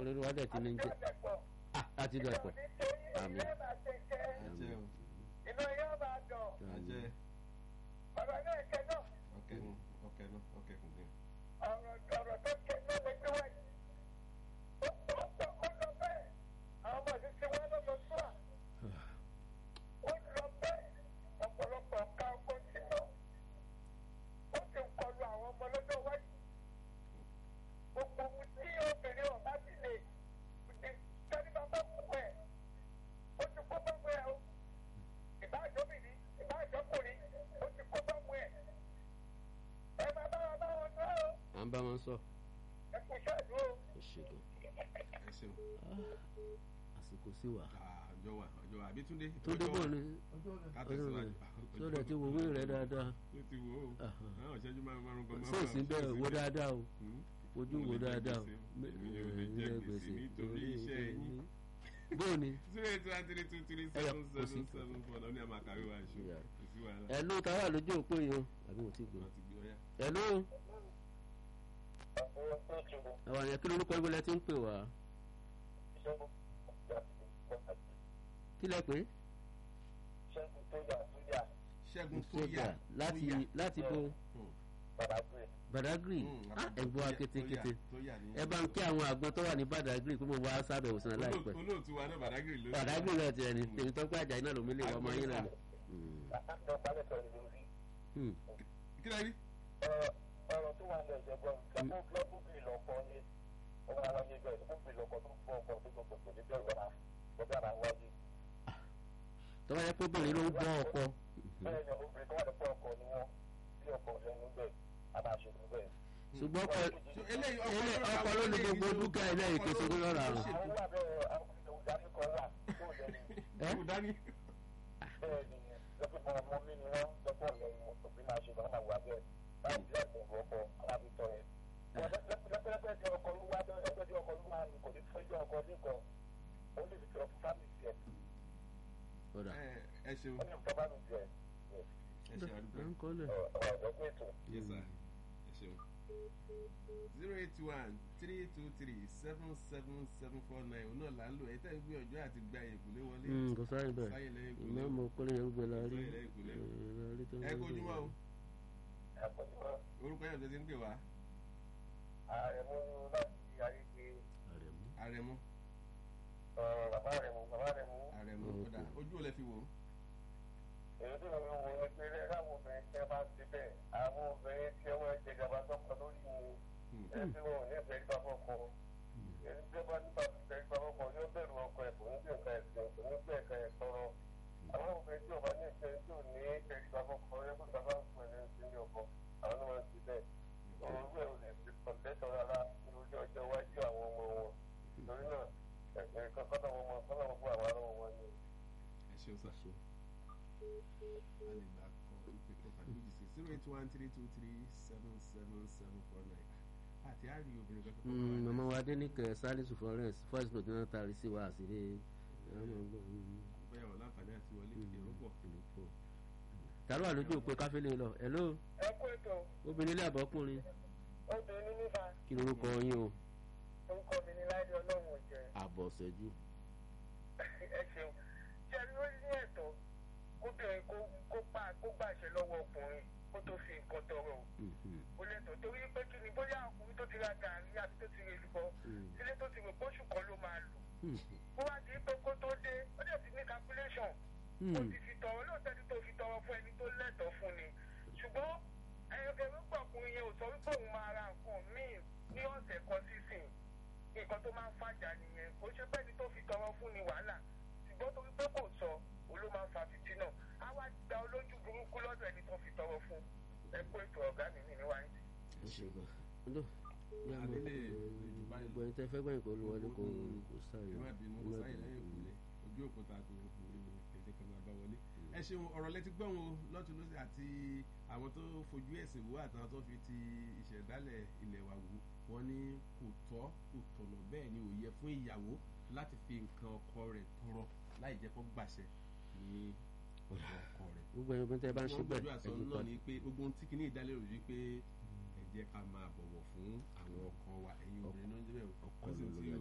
olórí wa dẹ̀ ti ní jẹ́ ah láti dẹ̀ pọ̀ àmì ajẹ́ o Inú yóò máa dùn. ajẹ́ Ọ̀rọ̀ náà kẹ́ náà. ọkẹ́ nu ọkẹ́ nu ọkẹ́ kùn ní. ọ̀rọ̀ ọ̀rọ̀ tó ké ló lè gbé wáyé. ó ó ó ó lọ bẹ́ẹ̀ àwọn ọmọ ìlú ti wá lọ́dọ̀ tó à. ó lọ bẹ́ẹ̀ ọ̀pọ̀lọpọ̀ ọ̀ka ọkọ̀ sí lọ. ó sì ń kọlu àwọn ọmọ lọ́jọ́ wáyé. gbogbo ohun tí obìnrin ọ̀bá ti lè ṣe tẹ́lí bàbá fún ẹ̀. ó ti kó bá mú ẹ o. ìbáàjọ́bìnrin ìbáàjọ́kùnrin ó ti kó bá mú ẹ. ẹ máa bá wa bá wọn sọ ọ́ à ń bá wọn sọ ẹ kò ṣàdúró. ó ṣe gan ẹ ṣeun àsìkò sí wa àjọ wa àjọ wa àbítúndé tó débò ni ká tẹ̀síwájú. tó dẹ̀ ti wòwé rẹ̀ dáadáa ó ti wò ó àwọn ìṣẹ́jú márùn márùn gan sí òsín bẹ́ẹ̀ wo dáadáa o ojú wo Mo lè jẹ dáadáa o gbèsè. Èmi ò lè jẹ gbèsè nítorí iṣẹ́ yín. bóò ni zero eight one three two three Ẹyọ, seven kò sí. seven seven four lọ́ní àmà kàwé wa ṣe Yeah. kò sí wàhálà. ẹ̀ ló ta wà lójú òpó yìí o àbí mo ti gbọ́ wọ́n ti gbé ọyá. ẹ̀ ló àwọn àyàn kí lorúkọ ibo lẹ ti ń pè wá kí lẹ pé ṣẹ́gun sójà láti láti bo Badagry ah ẹ̀gbọ́n akétékété ẹ bá ń kí àwọn àgbọn tó wà ní Badagry pé mo wá sábẹ̀ òsàn láìpẹ́ olóòtú wa náà Badagry ló Badagry náà tiẹ̀ ní tèmi tó pé àjà iná lómi lè wọ ọmọ yín náà ni. Hmm. kí ló rí. ọ̀rọ̀ tó wà ní ẹ̀jẹ̀ gbọ́n lọ́kùn lọ́kùn bíi lọ́kọ́ ní ọmọ àwọn yẹn gbọ́n lọ́kùn bíi lọ́kọ́ tó ń fọ́ ọkọ̀ tó gbọ́n kò ní bẹ́ẹ̀ wọ́n ọ̀gá ara wájú. tó bá yẹ pé obìnrin ló ń bọ́ ọkọ bẹ́ẹ̀ ni obìnrin tó wà lọ́pọ̀ ọkọ̀ ni wọ́n bí ọkọ̀ lẹ́nu bẹ́ẹ̀ a máa ṣe fún bẹ́ẹ̀. ṣùgbọ́n ọkọ So, eléyìí ilé ọkọ ló ní gbogbo dúkìá ilé ìkẹsẹ̀ tó lọ́ra rùn. àwọn wà bẹ́ẹ̀ àwọn ìdàrí kan wà tó lẹ́nu ẹ kò dání. bẹ́ẹ̀ ni lọ́pọ̀ ọmọ mi ni wọ́n lọ́pọ̀ lẹ́nu òbí máa ṣe bá máa wà bẹ́ẹ̀ láti láti ọ̀gbọ̀ ọkọ̀ alábìtọ̀ yẹn. lọ́pọ̀lọpọ̀ tí ọkọ̀ ló wá lọ́pọ̀ tí ọkọ̀ ló wá ní kò ní fẹ́jọ́ ọkọ̀ nìkan ó lè fi tọ́ fún fámìlì ẹ̀ ọ̀dà ẹ ẹ ṣeun ó ní nǹkan bá mi jẹ ẹ ṣe àdúgbò. à ń kọ́lẹ̀. ọ̀rọ̀ pé ètò. yes sir ẹ ṣeun. zero eight one three two three seven seven seven four nine òun náà là ń lò ẹ tẹ́ ń gbé ọjọ́ àti gba ìkùlé wọlé. Hmm, kò sáré bẹ́ẹ̀ sáyé lẹ́yìn ìkùlé. ìmọ̀ ọmọ kọ́lé yẹn gbẹ la rí Sáyé lẹ́yìn ìkùlé. ẹ̀, la rí tó ń ẹ gbé kojú mọ́ o ẹ̀kọ́ tí wọ́n orúkọ yẹn tó ti ń pè wá ààrẹ mú láti ayé pé Àrẹ̀mú. àrẹ̀mú bàbá rẹ̀ mú bàbá rẹ̀ mú. àrẹ̀mú kódà ojú ò lẹ fi wò ó. èyí tí mo ń wo ni pé láwọn obìnrin tí wọ́n bá ti bẹ̀ àwọn obìnrin tí wọ́n jẹ gàba sọ́kọ lórí wo Hmm. ẹni tí wọn ò ní ìfẹ́ gbà fọ́kọ. èyí tí wọ́n bá nípa ìfẹ́ gbà fọ́kọ yóò bẹ̀rù ọkọ ẹ̀ kò ní bí nǹkan ẹ̀sìn kò ní bí nǹkan ẹ̀ sọ̀rọ̀. àwọn obìnrin tí ò bá ní ìfẹ́ tí ò ní ìfẹ́ gbà fọ́kọ yẹ kó sábà ń pè ní ìsinmi ọkọ àwọn ló máa ń ti bẹ́ẹ̀. òun rẹ̀ ò lè fi kọ̀ǹtẹ́tọ̀ rárá lórí ọjọ́ iwájú àwọn ọmọ wọn. torí náà ẹ̀sìn kankan náà wọ́n mọ kọ́nà gbogbo àwọn ará wọn ni. ẹ ṣeun sá. Ṣe. a lè gbà kọ ìpè kan tàbí méjì sí zero eight one three two three seven seven seven four nine àti àrí obìnrin kankan. Hmm, màmá wa Adéníkẹ́ Salisu Florence first note náà tari sí wa àṣírí àwọn ọmọ ọgbọ́n bóyá wọn láǹfààní àti wọlé èrò pọ̀. tàló àlójú òpè káfílẹ̀ lọ hello ẹ kú ètò obìnrin ilé àbọ̀kùnrin obìnrin nípa kí lorúkọ yín o orúkọ mi ní láìdé ọlọ́run ò jẹ́ àbọ̀ṣẹ́jú ẹ ṣeun ṣe rí ó ní ẹ̀tọ́ kóbìnrin kó kó pa kó gbàṣẹ lọ́wọ́ ọkùnrin kó tó fi nǹkan tọrọ o ó lẹ́tọ̀ọ́ torí pé kí ni bóyá ọkùnrin tó ti ra gàrí àti tó ti rè lùbọ́ sílé tó ti rò pósù kan ló máa lò ó wá di pé kó tó dé ó dẹ̀ ti ní calculation ó ti fi tọrọ lóòótọ́ tí tó fi tọrọ fún ẹni tó lẹ́tọ̀ọ́ fún ni ṣùgbọ́n ẹ̀rọ̀gbọ̀n ọkùnrin yẹn ò sọ wípé òun máa ra nǹkan míì ní ọ̀sẹ̀ kan sísìn nǹkan tó máa ń fàjà nìyẹn kò ṣe pé ẹni tó fi tọrọ fún ni wàhálà ṣùgbọ́n torí pé kò sọ òun ló máa ń fa fìtínà á wá gba olójú burúkú lọ́dọ̀ ẹni tó fi tọrọ fún ẹ kó ètò ọ̀gá mi ní níwáyé. ẹ ṣe gan ọdọ yà mọ Adélé ìjùbá yìí. gbogbo ẹni tẹ fẹ́ gbẹ̀yìn kó lu wọlé kó kó sáyé ẹ má bínú sáyé lẹ́yìn ìkùlé ojú òkúta kò kúrò ní èdè kan máa bá wọlé. ẹ ṣeun ọ̀rọ̀ lẹ́tí gbọ́n o lọ́tún lọ́sẹ̀ àti àwọn tó fojú ẹ̀sìn wò àtàwọn tó fi ti ìṣẹ̀dálẹ̀ ilẹ̀ wa wò wọ́n ní kò tọ́ kò tọ̀nà bẹ́ẹ̀ ni ò yẹ fún ìyàwó láti fi nǹkan ọkọ rẹ̀ tọrọ láì jẹ́ kó gbàṣẹ ní ọ̀dọ̀ ọkọ rẹ̀. gbogbo ẹni obìnrin tẹ bá ń ṣe wọ́n bẹ́ẹ̀ gbọ́dọ̀ àṣọ ẹ̀jú náà padà ni pé gbogbo ohun tí kìíní ìdálérò yìí pé ẹ jẹ́ ká máa bọ̀wọ̀ fún àwọn ọkọ wa ẹ̀yin obìnrin náà ń jẹ́ bẹ́ẹ̀ ọkọ wọ́n sì ló ti